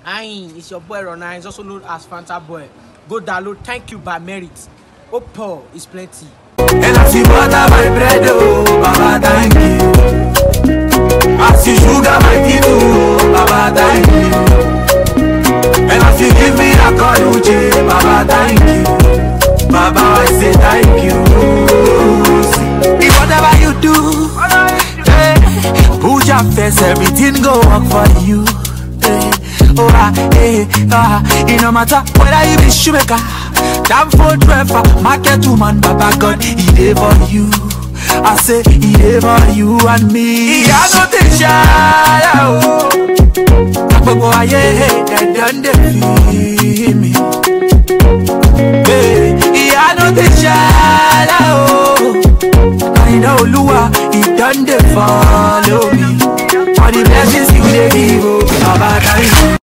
Ayin, it's your boy Rona. It's also known as Fanta Boy. Go download. Thank you by merit. Oppo is plenty. And as you butter my bread, oh, Baba, thank you. As you sugar my tea, oh, Baba, thank you. And as you give me that courage, Baba, thank you. Baba, I say thank you. See, whatever you do, eh, put your face, everything go work for you. eh. Oh, ah, eh, ah, it no matter whether you be shoemaker, damn food driver, market woman, Baba God, he dey for you. I say he dey for you and me. I no take shine, oh. Gbogbo ayé dandan dey feel me. Hey, ìyanu ti ṣẹlẹ̀ o. Àyìnlá Olúwa, he don dey follow me. For the blessings you dey give o, Baba thank you.